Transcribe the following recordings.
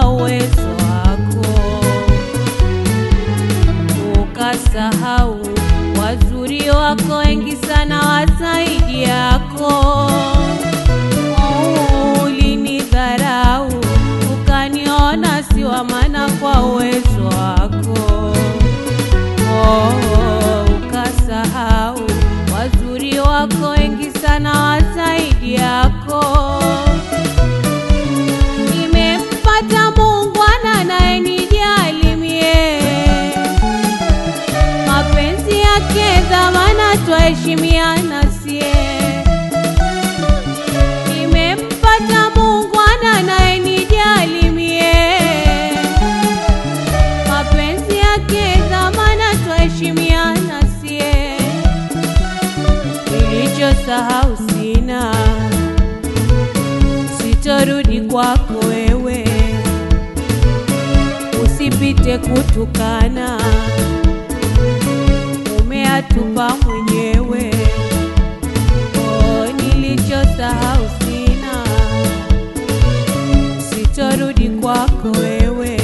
kwa uwezo wako, ukasahau wazuri wako wengi sana wazaidi yako. Oh, Ulinidharau ukaniona si wa maana kwa uwezo wako. Oh, ukasahau wazuri wako wengi sana wazaidi yako. Nimempata Muungwana anayenijali mie, mapenzi yake dhamana, twaheshimiana sie. Nimempata Muungwana anayenijali mie, mapenzi yake dhamana, twaheshimiana sie. Nilichosahau sina sitorudi kwako wewe, usipite kutukana, umeatupa mwenyewe. Oh, nilichosahau sina, sitorudi kwako wewe,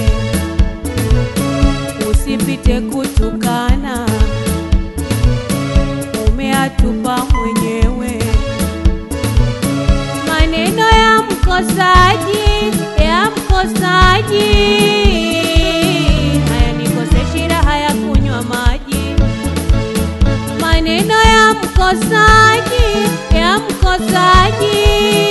usipite kutukana, umeatupa mwenyewe maneno ya mkosaji ya mkosaji hayanikoseshe raha ya kunywa maji. Maneno ya mkosaji ya mkosaji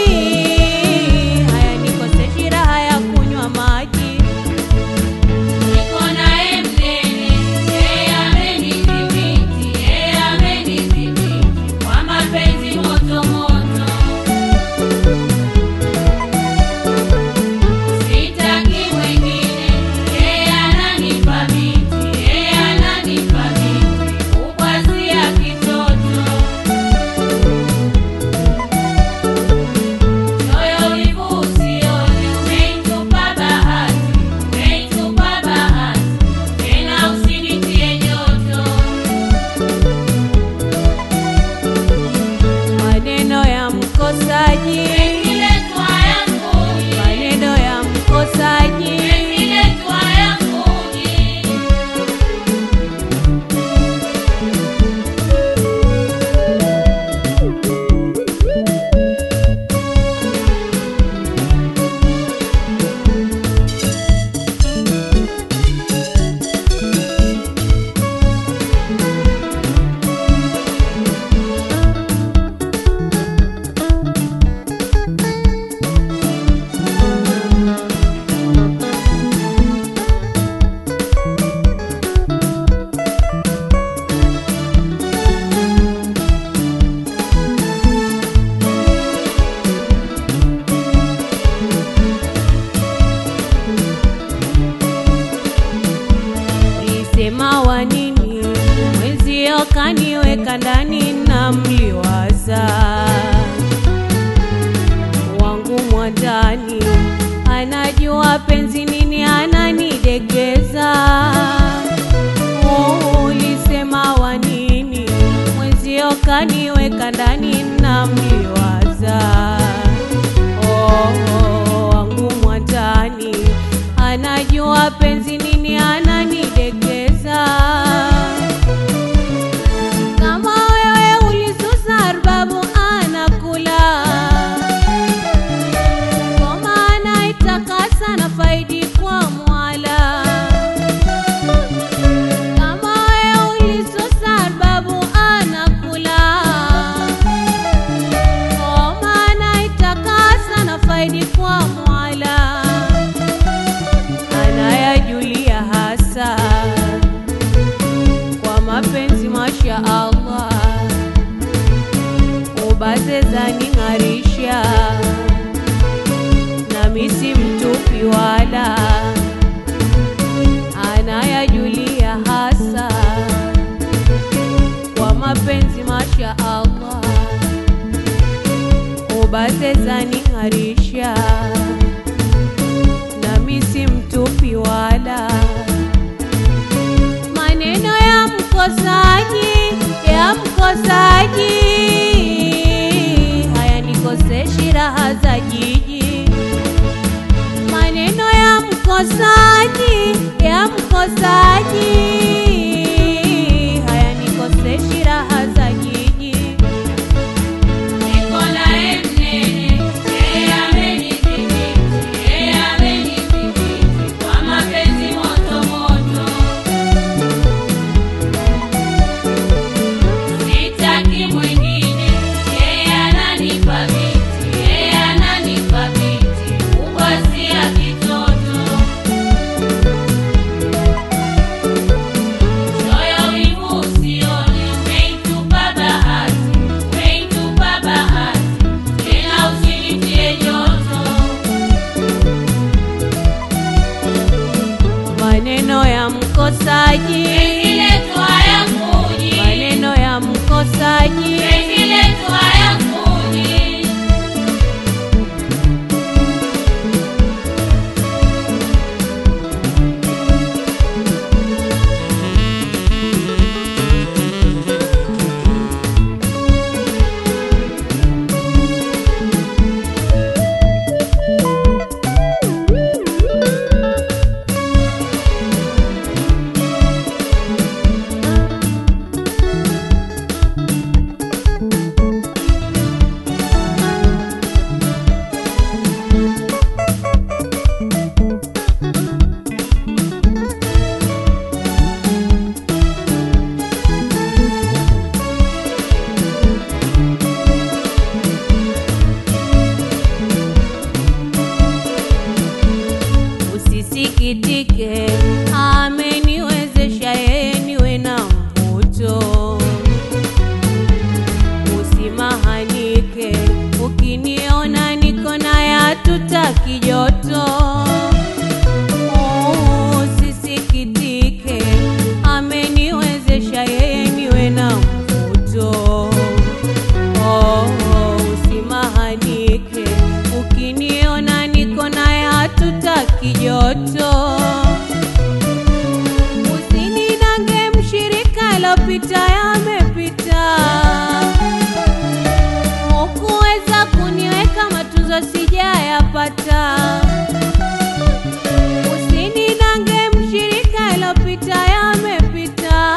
hayanikoseshe raha ya kunywa maji. Niko naye mnene, yeye amenidhibiti, yeye amenidhibiti kwa mapenzi moto moto. Sitaki mwingine, yeye ananipa miti, yeye ananipa miti, kukwazia kitoto. Choyo wivu usione, umeitupa bahati, umeitupa bahati, tena usinitie joto. Maneno ya mkosaji, Umeziletwa yanguni, maneno ya mkosaji umeziletwa yanguni. Ulisema wa nini mwenzio kaniweka ndani na mliwaza wangu mwandani anajua penzi nini ananidekeza Oh, ulisema wa nini mwenzio kaniweka ndani na mliwaza oh, wangu mwandani anajua penzi nini ananidekeza kama wewe ulisusa arbabu anakula ngoma anaitakasa na faidi kwa mwala kama wewe ulisusa arbabu anakula ngoma anaitakasa na faidi kwa mwala anayajulia hasa kwa mapenzi masha Allah ubaze zaning'arisha nami si mtupi wala anayajulia hasa kwa mapenzi masha Allah ubaze zaning'arisha nami si mtupi wala maneno ya mkosaji ya mkosaji hayanikoseshi raha za jiji maneno ya mkosaji oh, usimahanike ukiniona niko naye hatutaki joto usininange mshirika lopita yamepita hukuweza kuniweka matunzo sijayapata usininange mshirika lopita yamepita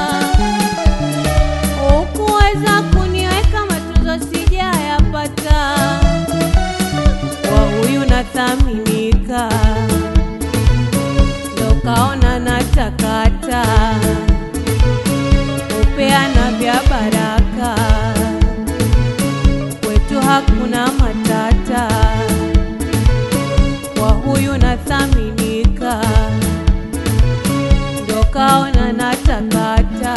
hukuweza kuniweka matunzo sijayapata kwa huyu nathaminika ndo kaona natakata upeana vya baraka kwetu hakuna matata kwa huyu nathaminika ndo kaona natakata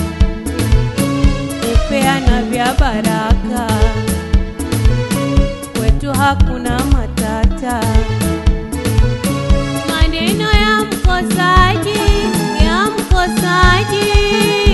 upeana vya baraka kwetu hakuna matata maneno ya mkosaji ya mkosaji